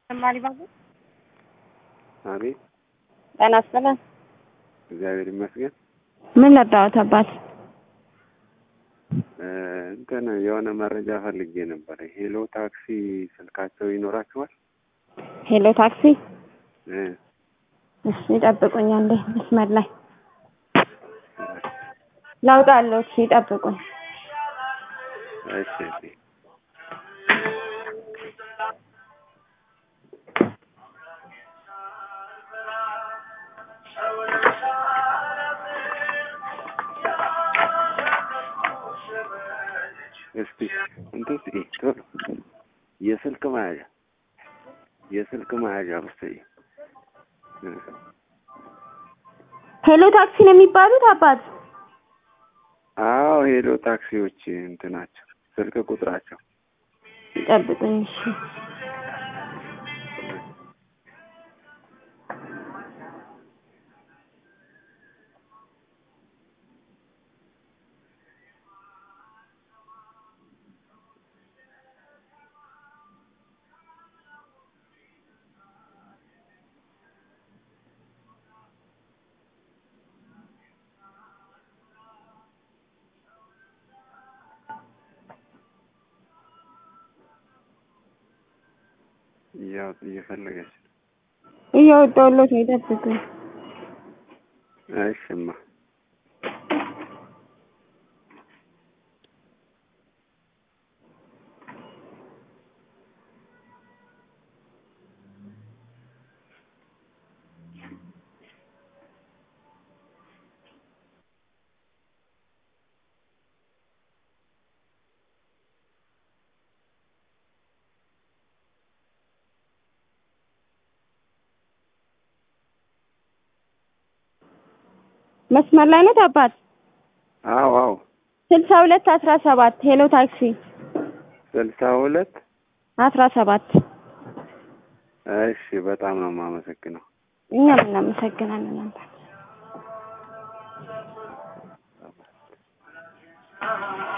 ተማሪ ባቡ አቤት ጤና ይስጥልን። እግዚአብሔር ይመስገን። ምን ነዳዎት አባት? እ እንትን የሆነ መረጃ ፈልጌ ነበር። ሄሎ ታክሲ ስልካቸው ይኖራችኋል? ሄሎ ታክሲ። እ እሺ ይጠብቁኝ አንዴ መስመር ላይ ለውጥ አለው። እሺ ይጠብቁኝ። እሺ እሺ። እስቲ እንትን እስኪ ቶሎ የስልክ መያዣ የስልክ መያዣ መሰለኝ እ ሄሎ ታክሲ ነው የሚባሉት አባት? አዎ ሄሎ ታክሲዎች እንትናቸው ስልክ ቁጥራቸው ይጠብቁኝ። እሺ ያው እየፈለገች ነው። እያወጣሁለት ነው። ይጠብቁኝ። እሺማ መስመር ላይ ነው አባት? አዎ አዎ ስልሳ ሁለት አስራ ሰባት ሄሎ ታክሲ ስልሳ ሁለት አስራ ሰባት እሺ በጣም ነው የማመሰግነው። እኛም እናመሰግናለን አባት።